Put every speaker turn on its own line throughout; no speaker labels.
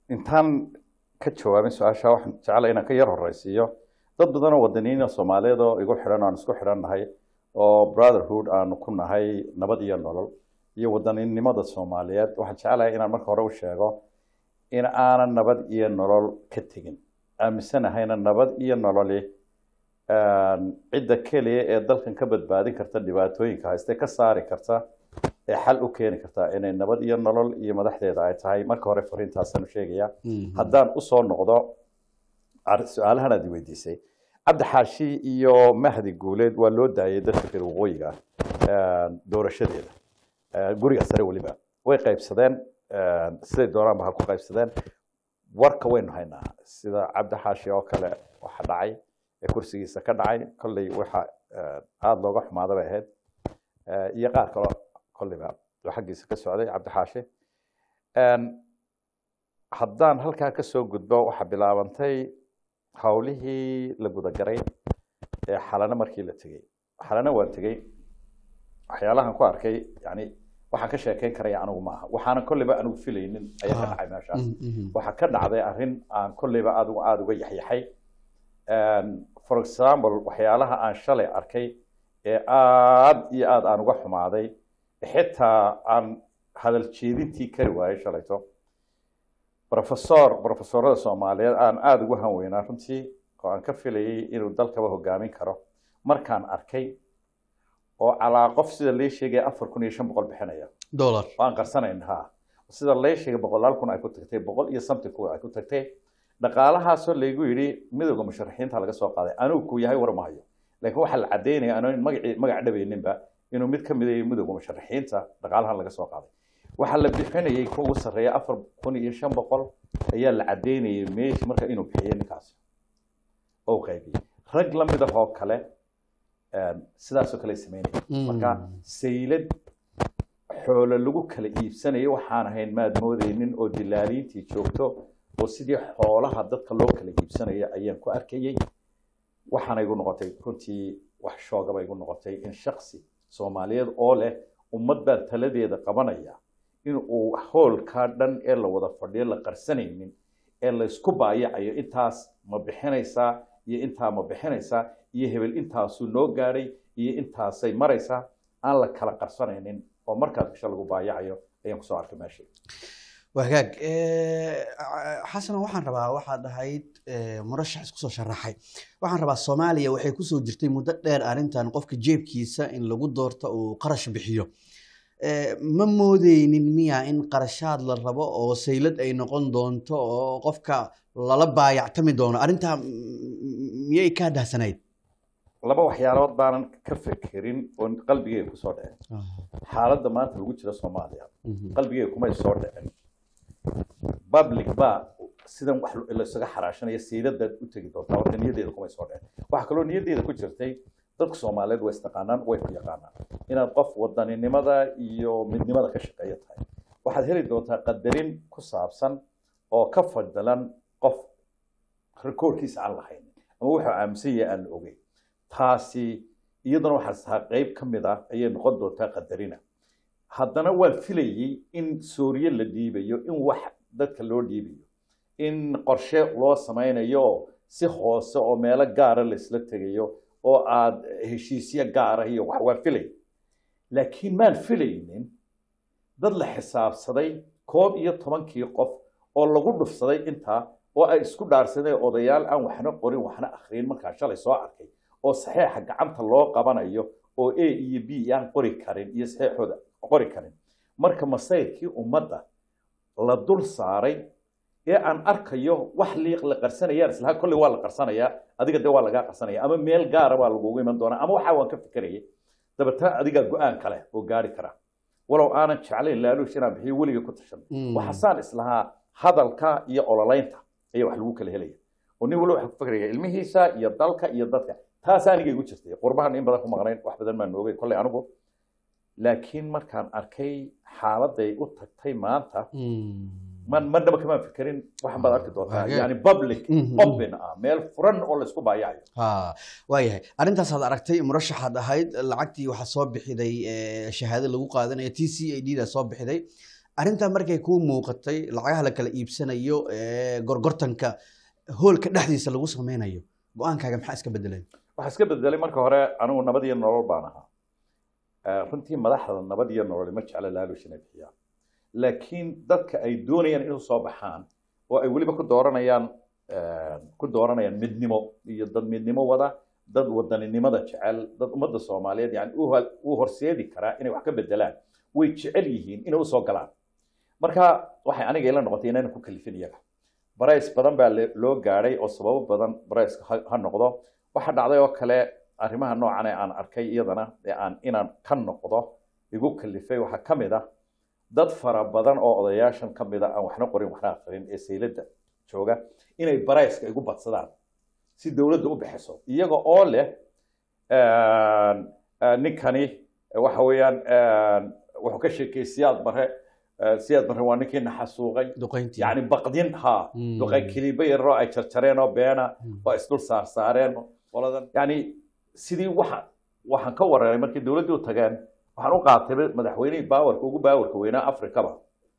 intaan ka jawaabin su-aasha waxaan jeclay inaan ka yar horeysiiyo dad badan oo wadaniyiin soomaaliyeed oo igu xidhan aan isku xidhan nahay oo brotherhood aanu ku nahay nabad iyo nolol iyo wadaninimada soomaaliyeed waxaan jeclahay inaan marka hore u sheego in aanan nabad iyo nolol ka tegin aaminsanahayna nabad iyo nololi cidda keliya ee dalkan ka badbaadin karta dhibaatooyinka hayste ka saari karta ee xal u keeni karta inay nabad iyo nolol iyo madaxdeeda ay tahay marka hore fariintaasaan u sheegaya haddaan usoo noqdo su-aalahan aad i weydiisay cabdi xaashi iyo mahdi guuleed waa loo daayay dadka reer waqooyiga doorashadeeda guriga sare weliba way qaybsadeen siday doonaanba ha ku qaybsadeen warka waynu haynaa sida cabdi xaashi oo kale waxa dhacay ee kursigiisa ka dhacay kolley waxa aada looga xumaada bay ahayd iyo qaar kaloo kolleyba oo xaggiisa ka socday cabdi xaashi haddaan halkaa kasoo gudbo waxaa bilaabantay hawlihii la gudagaray ee xalano markii la tegey xalano waan tegey waxyaalahan ku arkay yani waxaan ka sheekeyn karaya anigu ma aha waxaanan kolleyba anigu filaynin ayaa ka dhacay meeshaas waxaa ka dhacday arrin aan kolleyba adigu aada uga yaxyaxay for example waxyaalaha aan shalay arkay ee aada iyo aada aan uga xumaaday xitaa aan hadal jeedintii kari waayay shalayto professor professorada soomaaliyeed aan aada ugu hanweynaa runtii oo aan ka filayay inuu dalkaba hogaamin karo markaan arkay oo calaa qof sida lee sheegaya afar kun iyo shan boqol bixinaya
dollar
waan qarsanayn ha sida lee sheegay boqolaal kun ay ku tagtay boqol iyo something kun ay ku tagtay dhaqaalahaasoo laygu yidhi midowda musharaxiinta laga soo qaaday anigu ku yahay war mahayo laakiin waxaa la caddaynaya anoon magacii magac dhabayninba inuu mid ka mid yahay midowda musharaxiinta dhaqaalahan laga soo qaaday waxaa la bixinayay kuwa ugu sarreeya afar kun iyo shan boqol ayaa la caddaynayay meesha marka inuu bixiyey ninkaasi oo qaybiyey rag la mid ah oo kale sidaasoo kale sameynaya marka saylad xoolo lagu kala iibsanayo waxaan ahayn maad moodeynin oo dilaaliintii joogto oo sidii xoolaha dadka loo kala iibsanaya ayaan ku arkayey waxaana igu noqotay runtii wax shoogaba igu noqotay in shaksi soomaaliyeed oo leh ummad baa taladeeda qabanaya in uu hoolkaa dhan ee la wada fadhiyo la qarsanaynin ee laysku baayacayo intaas ma bixinaysaa iyo intaa ma bixinaysaa iyo hebel intaasuu noo gaadhay iyo intaasay maraysaa aan la kala qarsanaynin oo markaas bisho lagu baayacayo ayaan kusoo arkay meesha
wagaag xasano waxaan rabaa waxaad ahayd murashax isku soo sharaxay waxaan rabaa soomaaliya waxay kusoo jirtay muddo dheer arrintan qofka jeebkiisa in lagu doorto uu qarash bixiyo ma moodeynin miya in qarashaad la rabo oo saylad ay noqon doonto oo qofka lala baayactami doono arrintaa miyay kaa dahsanayd
laba waxyaalood baanan ka fekerin oo qalbigeyga kusoo dhicin xaaladda maanta lagu jiro soomaaliya qalbigeyga kumay soo dhicin public baa sidan wax laysaga xaraashanaya sayladaad u tegi doontaa horta niyaddeeda kumay soo dhicin waxaa kaloo niyaddeeda ku jirtay dadka soomaaliyeed way istaqaanaan way ku yaqaanaan inaad qof wadaninimada iyo midnimada ka shaqeeya tahay waxaad heli doontaa qadarin ku saabsan oo ka fadilan qof rikoorkiisa aan lahayn ama wuxuu aaminsan yahay aan la ogeyn taasi iyaduna waxaas tahaa qeyb ka mid ah ayay noqon doontaa qadarina haddana waan filayey in sooriye la dhiibayo in wax dadka loo dhiibayo in qorshe loo samaynayo si hoose oo meelo gaara laisla tegayo oo aada heshiisyo gaara iyo wax waan filay laakiin maan filaynin dad la xisaabsaday koob iyo tobankii qof oo lagu dhufsaday intaa oo ay isku dhaarsadeen odayaal aan waxna qorin waxna akhriyin markaa shalay soo arkay oo saxeexa gacanta loo qabanayo oo a iyo b aan qori karin iyo saxeexooda qori karin marka masayrkii ummadda la dul saaray ee aan arkayo wax liiq la qarsanayaan islaha kolley waa la qarsanayaa adiga de waa lagaa qarsanaya ama meel gaara baa lagugu iman doonaa ama waxaa waan ka fikerayay dabeetana adigaa go-aan kale oo gaari kara walow aanan jeclayn laaluush inaan bixiyo weliga ku tashan waxasaan islahaa hadalka iyo ololeynta ayaa wax lagu kala helaya oo nin waliba waxa ku fikraya ilmihiisa iyo dalka iyo dadka taas aniga igu jirtay qurbahan in badan ku maqnayn wax badan baan noogay kolley anigu laakiin markaan arkay xaaladay u tagtay maanta man marnaba kamaan fikerin waxan baad arki doontaa yani public open ah meel furan oo laysku baayacayo
waayahay arintaasaad aragtay murashaxaad ahayd lacagtii waxaa soo bixiday shahaado lagu qaadanaya t c a d da soo bixiday arrintaa markay kuu muuqatay lacagaha la kala iibsanayo ee gorgortanka hoolka dhexdiisa lagu sameynayo go-aankaaga maxaa iska bedelay
waxaa iska bedelay marka hore anigu nabad iyo nolol baan ahaa Eh, runtii madaxda nabad iyo nolol ma jecla laalush inay bixiyaan laakiin dadka ay doonayaan inay soo baxaan oo ay weliba ku dooranayaan eh, ku dooranayaan midnimo iyo dad midnimo wada dad wadaninimada jecel dad ummadda soomaaliyeed yani u hal- u horseedi karaa inay wax ka bedelaan way jecel yihiin inay usoo galaan marka waxay aniga ila noqotay inayna ku kalifin iyaga barays badan baa le- loo gaadhay oo sababo badan barayska ha ha noqdo waxaa dhacday oo kale arrimaha noocan ee aan arkay iyadana ee aan inaan ka noqdo igu kalifay waxaa ka mid ah dad fara badan oo odayaashan ka mid a aan waxna qorin waxna aqrin ee sayladda jooga inay barayska igu badsadaan si dowladda u bixiso iyaga oo leh een, een, ninkani waxa weeyaan een, wuxuu ka sheekay siyaad bare eh, siyaad bare waa ninkii naxasuuqay
duqayntii
yani baqdin ha
Mm.
duqay kiliba yaroo ay jarjareen oo beena
Mm.
oo isdul saar saareen qoladan yani sidii waxa waxaan ka wareeray markii dowladdii u tageen waxaan u qaatay madaxweynihii baawarka ugu baawarka weynaa afrikaba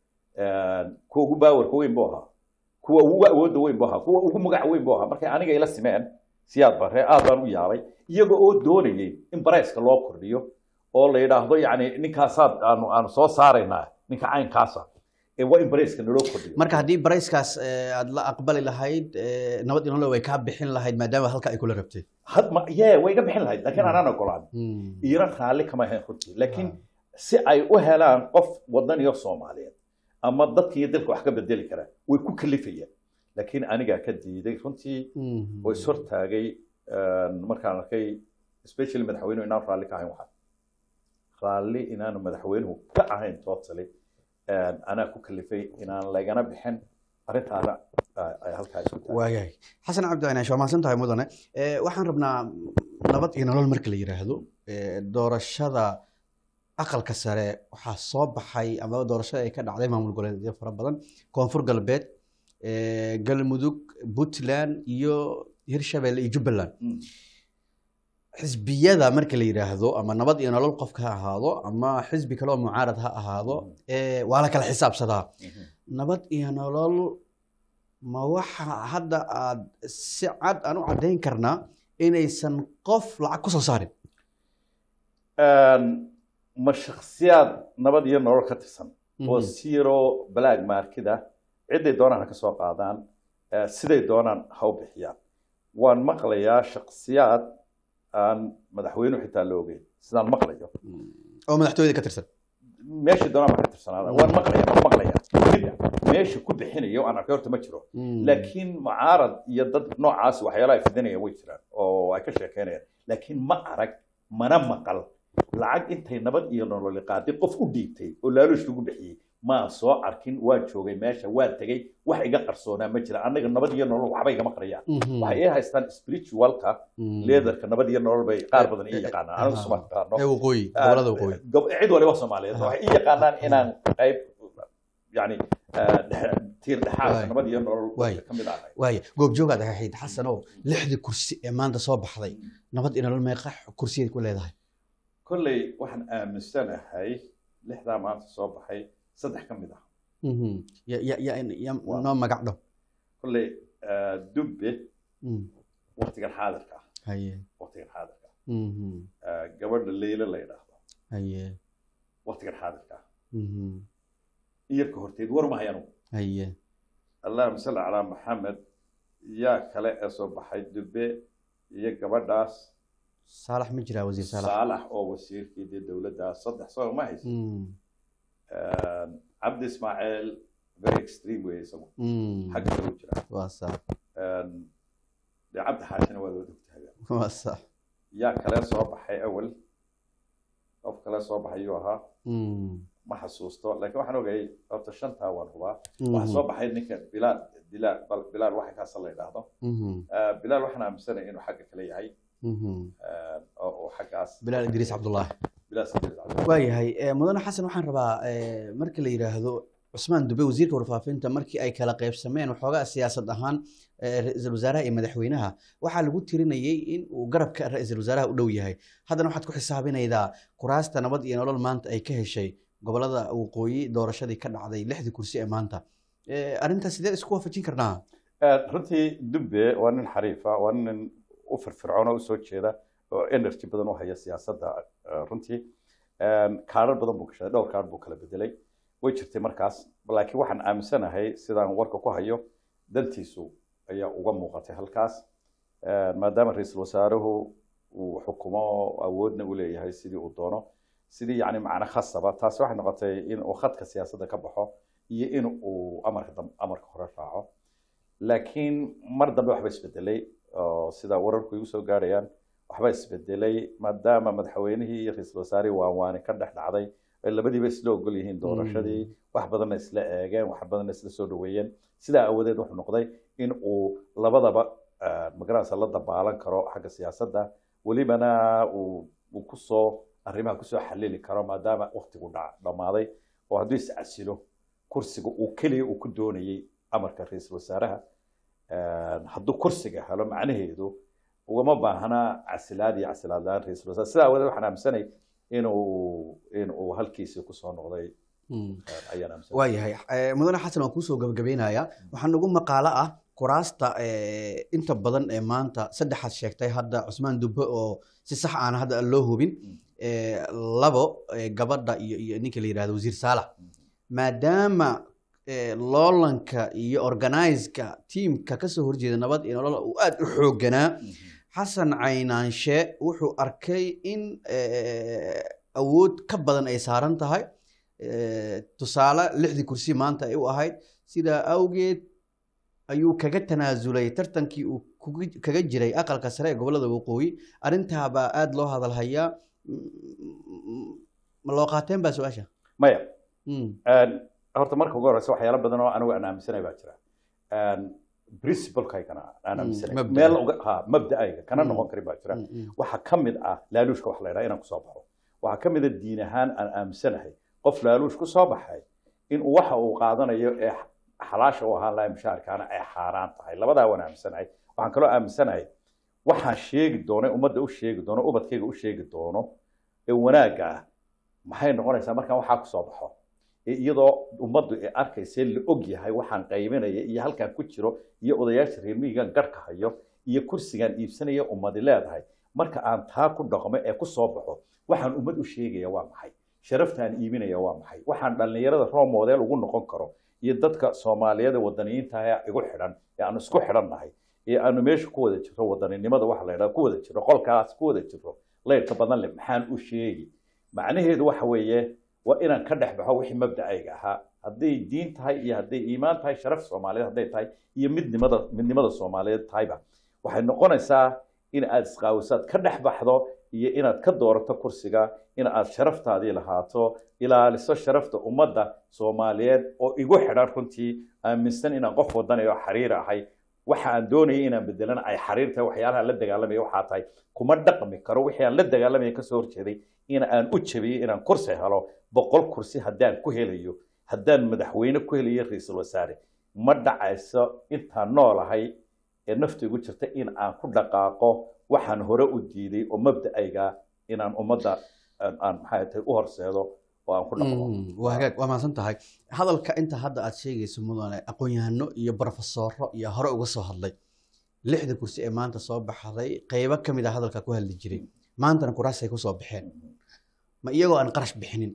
kuwa ugu baawarka weyn buu ahaa kuwa ugu awoodda weyn buu ahaa kuwa ugu magac weyn buu ahaa markay aniga ila simeen siyaad bare aad baan u yaabay iyaga oo doonayay in barayska loo kordhiyo oo la yidhaahdo yani ninkaasaad aanu aanu soo saaraynaa ninka caynkaasa ee waa in barayska naloo kordhiyo
marka haddii barayskaas eh, aad la aqbali lahayd eh, nabad iyo nolol way kaa bixin lahayd maadaama halka ay kula rabtay
had ma yee way iga bixin lahayd laakiin anaan ogolaan
Mm.
iiran raalli kama ahayn runtii laakiin si ay u helaan qof wadan iyo soomaaliyeed ama dadka iyo dalka wax ka bedeli kara way ku kalifayaan laakiin anigaa ka diiday runtii
Mhm.
oo ishortaagay markaan arkay especially madaxweynuhu inaan raalli ka ahayn waxaa raalli inaanu madaxweynuhu ka ahayn totally anaa ku kalifay inaan lagana bixin arrintaana ah, ay halkaa isku taagay
waagahay xasan cabdi cinaash waa mahadsan tahay mudane Eh, waxaan rabnaa nabad iyo nolol marka la yidhaahdo eh, doorashada aqalka sare waxaa soo baxay ama doorashada ay ka dhacday maamul goboleedyo fara badan koonfur galbeed eh, galmudug puntland iyo hirshabelle iyo jubbaland
Mm.
xisbiyada marka la yidhaahdo ama nabad iyo nolol qofka ha ahaado ama xisbi kale oo mucaarad ha ahaado eh, waa la kala xisaabsadaa
Mhm.
nabad iyo nolol ma waxa hadda aad si cad aan u caddayn karnaa inaysan qof lacag ku soo saarin
ma shakhsiyaad nabad iyo nolol ka tirsan oo zero black markida ciday doonaan ha ka soo qaadaan eh, siday doonaan ha u bixiyaan waan maqlayaa shakhsiyaad aan madaxweynuhu xitaa la ogeyn sidaan maqlayo
oo madaxtooyada ka tirsan
meeshii doonaan baa ka tirsanaada waan maqlaya waan maqlaya midda meesha ku bixinayo aan arkay horta ma jiro laakiin mucaarad iyo dad noocaas waxyaalaha ay fidinayaan way jiraan oo ay ka sheekeynayaan laakiin ma arag mana maqal lacag intay nabad iyo nololi qaaday qof u dhiibtay oo laaluush lagu bixiyey maan soo arkin waan joogay meesha waan tegey wax iga qarsoonaa ma jira annaga nabad iyo nolol waxba igama qariyaan waxay ii haystaan spiritualka leaderka nabad iyo nolol bay qaar badan ii yaqaanaan anigu suma taqaano
ee waqooyi gobolada waqooyi
gob- cid waliba soomaaliyeed
Aha.
waxay ii yaqaanaan inaan qayb yani eh, dhexe- tiir dhexaad
Waay.
nabad iyo nolol
Waay.
ka mid ahay
waaya goobjoogaad ahayd xasanow lixdii kursi ee maanta soo baxday nabad iyo nolol meeqa kursiyeed ku leedahay
kolley waxaan aaminsanahay lixdaa maanta soo baxay saddex ka mid ah
ya ya ya ya
Waa.
noo magac dhow
kolley eh, dubbe
Mm.
waqtigan xaadirka ah
haye
waqtigan xaadirka ah
Mhm.
Eh, gabadha leyla la yidhaahdo
haye
waqtigan xaadirka ah
Mhm.
iyarka horteed war mahay anugu
haye
allahuma salli calaa maxamed yaa kale ee soo baxay dubbe iyo gabadhaas
saalax ma jiraa wasiir saalax
saalax oo wasiirkii dee dowladdaas saddex soo ma haysa
Mm.
cabdi ismaaciil very extreme wey isagu
Mm.
xagga kale u jira
waa sax
dee cabdi xaashina waa loo dogtaaga
waa sax
yaa kale soo baxay awal qof kale soo baxay yuu ahaa
Mm.
ma xasuusto laakiin waxaan ogayay horta shantaa waan hubaa
Mhm.
waxaa soo baxay ninka bilaal dilaal bal bilaal waxa kaasa la yidhaahdo
Mhm.
Eh, bilaal waxaan aaminsanaya inuu xagga kale yahay
Mhm.
eh, oo oo xaggaas
bilaal idriis cabdullaahi
bilaal Sidiid Cabdi.
waayahay eh, mudane xasan waxaan rabaa eh, marka la yidhaahdo cusmaan dube wasiirka warfaafinta markii ay kala qaybsameen waxoogaa siyaasad ahaan eh, ra-iisul wasaaraha iyo madaxweynaha waxaa lagu tirinayay in uu garabka ra-iisul wasaaraha u dhow yahay haddana waxaad ku xisaabinaydaa kuraasta nabad iyo nolol maanta ay ka heshay gobolada waqooyi doorashadii ka dhacday lixdii kursi ee maanta arrintaas sidee isku waafajin karnaa
runtii dube waa nin xariifa waa nin u firfircoon oo usoo jeeda oo energy badan u haya siyaasadda runtii kaarar badan buu gashaday dhowr kaar buu kala bedelay way jirtay markaas laakiin waxaan aaminsanahay sidaan warka ku hayo dantiisu ayaa uga muuqatay halkaas maadaama ra-iisul wasaaruhu uu xukumo awoodna u leeyahay sidii uu doono sidii yani macna khasaba taasi waxay noqotay in uu khadka siyaasadda ka baxo iyo in uu amarka amarka hore raaco laakiin mar dambe waxba isbedelay oo sida wararku igu soo gaarayaan waxba isbedelay maadaama madaxweynihii iyo ra-iisul wasaarihii waanwaani ka dhex dhacday ay labadiiba isla ogol yihiin doorashadii wax badanna isla eegeen wax badanna isla soo dhaweeyeen sidaa aawadeed wuxuu noqday in uu labadaba magaranaysa la dabaalan karo xagga siyaasadda welibana uu kusoo arrimaha kusoo xalili karo maadaama waktigu dhammaaday oo hadduu iscasilo kursiga uu keliya uu ku doonayey amarka ra-iisul wasaaraha hadduu kursiga helo macnaheedu ugama baahna casilaad iyo casilaad la-aan ra-iisul wasaare sidaa aawadeed waxaan aaminsanay inuu inuu halkiisii kusoo noqday ayaan aaminsanay
waayahay mudane xasan waan kuusoo gabagabeynayaa waxaa nagu maqaalo ah kuraasta inta badan ee maanta saddexaad sheegtay hadda cusmaan dubbe oo si sax aan hadda aan loo hubin labo gabadha iyo iyo ninka la yidhahdo wasiir saalax maadaama loolanka iyo organizeka tiamka kasoo horjeeda nabad iyo nolol uu aada u xoogganaa xasan caynaanshe wuxuu arkay in awood ka badan ay saaran tahay tusaale lixdii kursi maanta ay u ahayd sidaa awgeed ayuu kaga tanaasulay tartankii uu kaga jiray aqalka sare ee gobolada waqooyi arrintaabaa aada loo hadalhayaa ma loo qaateen baa su-aasha
maya horta marka ugu horeysa waxyaalo badan oo anigu aan aaminsanay baa jira principlekaygana aan aaminsanay meel ha mabda'ayga kana noqon karin baa jira waxaa ka mid ah laaluushka wax la yidhaha inaan kusoo baxo waxaa ka mid a diin ahaan aan aaminsanahay qof laaluush ku soo baxay in waxa uu qaadanayo ee xalaasha u ahaan lahay mushaarkaana ay xaaraan tahay labadaa waan aaminsanahay waxaan kaloo aaminsanahay waxaan sheegi doono ummadda u sheegi doono ubadkayga u sheegi doono ee wanaagga ah maxay noqonaysaa markaan waxaa kusoo baxo iyadoo ummaddu ay arkaysee la og yahay waxaan qaybinaya iyo halkaan ku jiro iyo odayaasha reermihigan garhka hayo iyo kursigaan iibsanaya ummadi leedahay marka aan taa ku dhaqmo ee ku soo baxo waxaan ummad u sheegaya waa maxay sharaftaan iibinaya waa maxay waxaan dhallinyarada role model ugu noqon karo iyo dadka soomaaliyeed ee wadaniyiinta ee igu xidhan ee aanu isku xidhannahay ee aanu meesha ku wada jirro wadaninimada waxa la yidhaha ku wada jirro qolkaas ku wada jirro leyrka badan leh maxaan u sheegi macnaheedu waxa weeye waa inaan ka dhex baxo wixii mabdacayga ahaa hadday diin tahay iyo hadday iimaan tahay sharaf soomaaliyeed hadday tahay iyo midnimada midnimada soomaaliyeed tahayba waxay noqonaysaa in aad isqaawisaad ka dhex baxdo iyo inaad ka doorato kursiga in aad sharaftaadii lahaato ilaaliso sharafta ummadda soomaaliyeed oo igu xidhan runtii aaminsan inaan qof wadanayo xariir ahay waxa aan doonayay inaan bedelana ay xariir tahay waxyaalaha la dagaalamaya waxaa tahay kuma dhaqmi karo wixii aan la dagaalamaya kasoo horjeeday in aan u jabiyey inaan kursi helo boqol kursi haddaan ku helayo haddaan madaxweyne ku helayo ra-iisul wasaare ma dhacayso intaan noolahay ee nafta igu jirta in aan ku dhaqaaqo waxaan hore u diiday oo mabda'ayga inaan ummadda aan maxay tahay u horseedo oo aan ku dhaqmo
waa hagaag waa mahadsan tahay hadalka inta hadda aad sheegayso mudane aqoon-yahano iyo brofesoro iyo hore uga soo hadlay lixda kursi ee maanta soo baxday qeybo ka mid a hadalka ku hadli jiray maantana kuraasay kusoo baxeen ma iyagoo aan qarash bixinin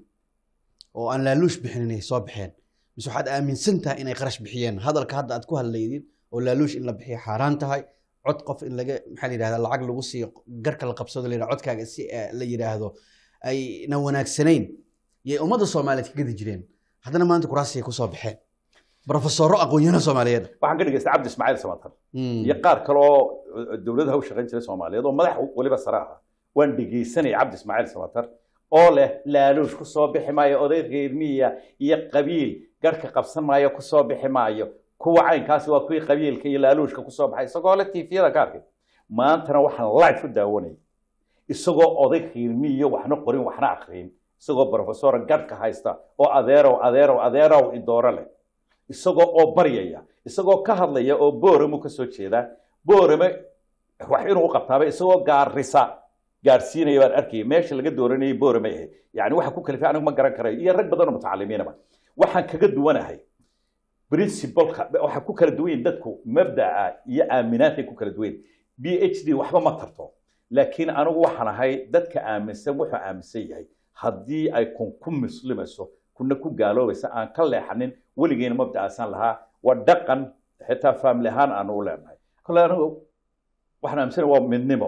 oo aan laaluush bixinin ay soo baxeen mise waxaad aaminsan tahay inay qarash bixiyeen hadalka hadda aad ku hadlaydin oo laaluush in la bixiyo xaaraan tahay cod qof in laga maxaa la yidhahda lacag lagu siiyo garka la qabsado la yidhahda codkaaga si la yidhaahdo ayna wanaagsanayn yay ummadda soomaaliyeed ka gadi jireen haddana maanta kuraasiyay kusoo baxeen brofesoro aqoon-yahano soomaaliyeed
waxaan ka dhegaystay cabdi ismaaciil samatar iyo qaar kale oo dowladaha u shaqayn jiray soomaaliyeed oo madax weliba sare ah waan dhegaysanaya cabdi ismaaciil samatar oo leh laaluush kusoo bixi maayo oday reermiya iyo qabiil garhka qabsan maayo kusoo bixi maayo kuwa caynkaasi waa kuwii qabiilka iyo laaluushka kusoo baxay isagoo le tifiyada ka arkay maantana waxaan live ku daawanayay isagoo oday reermiyo waxna qorin waxna akrin isagoo brofesora garhka haysta oo adeerow adeerow adeerow idooro leh isagoo oo baryaya isagoo ka hadlaya oo booramo ka soo jeeda boorame wax inuu u qabtaaba isagoo gaarisa gaadhsiinaya baan arkayay meesha laga dooranayay boorama ahayd yani waxa ku kalifay anigu ma garan karayo iyo rag badan oo mutacalimiinaba waxaan kaga duwanahay principleka waxaa ku kala duwan yihin dadku mabdaca iyo aaminaadkay ku kala duwan yihin b h d waxba ma tarto laakiin anigu waxaan ahay dadka aaminsan wuxuu aaminsan yahay haddii ay kun ku muslimayso kuna ku gaaloobaysa aan ka leexanin weligeena mabdacaasaan lahaa waa dhaqan xitaa family ahaan aanu u leenahay kole anigu waxaan aaminsanahay waa midnimo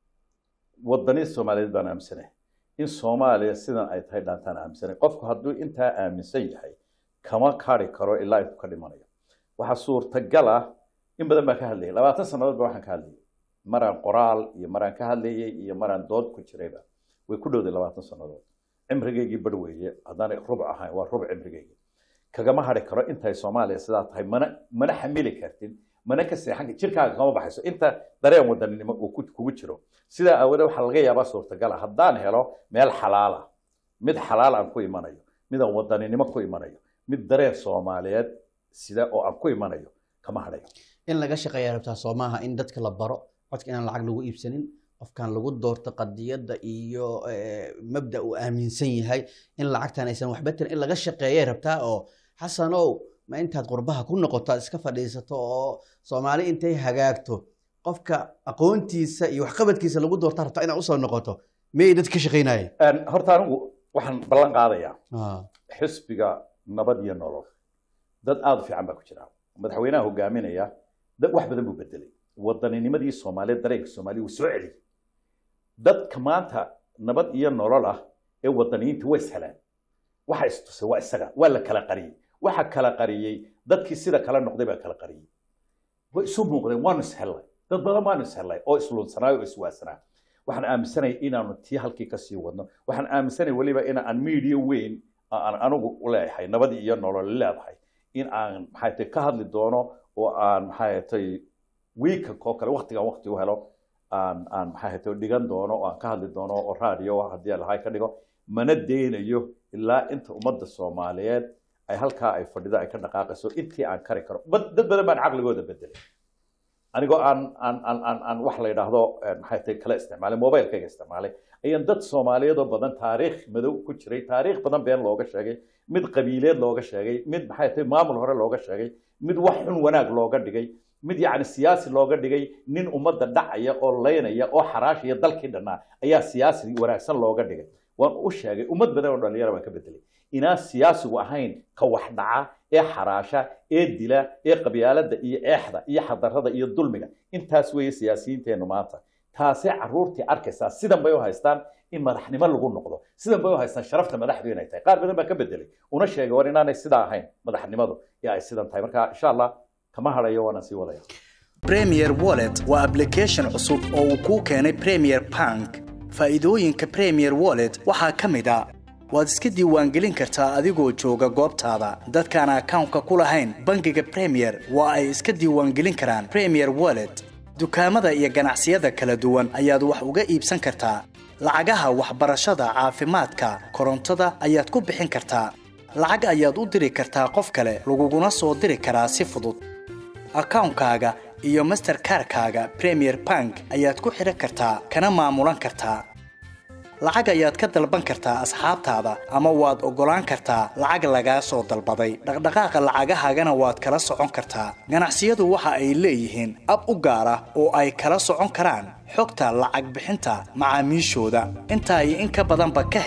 wadani soomaaliyeed baan aaminsanahay in soomaaliya sidan ay tahay dhaantaan aaminsanahay qofku hadduu intaa aaminsan yahay kama kari karo ilaa intuu ka dhimanayo waxaa suurtagal ah in badan baan ka hadlayay labaatan sannadood ba waxaan ka hadlayay maraan qoraal iyo maraan ka hadlayay iyo maraan dood ku jirayba way ku dhowday labaatan sannadood cimrigeygii bar weeye haddaan rubuc ahayn waa rubuc cimrigeygii kagama hari karo intay soomaaliya sidaa tahay mana mana xamili kartid mana ka seexan jirkaaga kama baxayso inta dareen wadaninimo uu kugu jiro sidaa aawadeed waxaa laga yaabaa suurtagala haddaan helo meel xalaala mid xalaal aan ku imanayo mid aan wadaninimo ku imanayo mid dareen soomaaliyeed sida oo aan ku imanayo kama hadhayo
in laga shaqeeya rabtaa soo maaha in dadka la baro codka inaan lacag lagu iibsanin qofkan lagu doorto qadiyadda iyo mabda uu aaminsan yahay in lacagtan aysan waxba tirin in laga shaqeeyay rabtaa oo xasanow ma intaad qurbaha ku noqoto aad iska fadhiisato oo soomaali intay hagaagto qofka aqoontiisa iyo waxqabadkiisa lagu doorta rabtaa inaad usoo noqoto miyay dadka ka shaqeynayeen
horta anigu waxaan ballan qaadayaa xisbiga nabad iyo nolol dad aada u fiican baa ku jira madaxweynaha hogaaminaya dad wax badan buu bedelay wadanninimadii soomaaliyeed dareenka soomaaliya wuu soo celiyey dadka maanta nabad iyo nolol ah ee wadaniyiinta waa ishelaan waxa istusay waa isaga waa la kala qariyey waxa kala qariyey dadkii sida kala noqday baa kala qariyey way isu muuqdeen waanu ishellay dad badan waanu ishellay oo isluunsanaayo oo iswaasanaa waxaan aaminsanaya inaanu tii halkii kasii wadno waxaan aaminsanaya weliba in aan media weyn aan anigu u leeyahay nabad iyo nolol leedahay in aan maxay tahay ka hadli doono oo aan maxay tahay weekend oo kale waqtigan waqti u helo aan aan maxay tahay dhigan doono oo aan ka hadli doono oo radio haddii lahay ka dhigo mana deynayo ilaa inta ummadda soomaaliyeed ay halkaa ay fadhido ay ka dhaqaaqayso intii aan kari karo dad badan baan caqligooda bedelay anigoo aan aan aan aan aan wax la yidhaahdo maxay tahay kala isticmaalay mobilekayga isticmaalay ayaan dad soomaaliyeed oo badan taariikh madow ku jiray taariikh badan been looga sheegay mid qabiileed looga sheegay mid maxay tahay maamul hore looga sheegay mid wax xun wanaag looga dhigay mid yacni siyaasi looga dhigay nin ummadda dhacaya oo laynaya oo xaraashaya dalkii dhannaa ayaa siyaasi wanaagsan looga dhigay waan u sheegay ummad badan oo dhalinyara baan ka bedelay inaan siyaasigu ahayn ka wax dhaca ee xaraasha ee dila ee qabyaaladda iyo eexda iyo xadarada iyo dulmiga intaas weeye siyaasiyiinteennu maanta taasay caruurtii arkaysaa sidan bay u haystaan in madaxnimo lagu noqdo sidan bay u haystaan sharafta madaxdu inay tahay qaar badan baan ka bedelay una sheegay war inaanay sidaa ahayn madaxnimadu ee ay sidan tahay marka insha allah kama hadhayo waana sii wadaya
premier wallet waa application cusub oo uu kuu keenay premier bank faa'iidooyinka premier wallet waxaa ka mid a waad iska diiwaangelin kartaa adigoo jooga goobtaada dadkaan akawnka ku lahayn bangiga premier waa ay iska diiwaangelin karaan premier wallet dukaamada iyo ganacsiyada kala duwan ayaad wax uga iibsan kartaa lacagaha waxbarashada caafimaadka korontada ayaad ku bixin kartaa lacag ayaad u diri kartaa qof kale laguguna soo diri karaa si fudud akawnkaaga iyo masterkarkaaga premier bank ayaad ku xidhan kartaa kana maamulan kartaa lacag ayaad ka dalban kartaa asxaabtaada ama waad oggolaan kartaa lacag lagaa soo dalbaday dhaqdhaqaaqa lacagahaagana waad kala socon kartaa ganacsiyadu waxa ay leeyihiin ab u gaar ah oo ay kala socon karaan xogta lacag bixinta macaamiishooda intaa iyo in ka badanba ka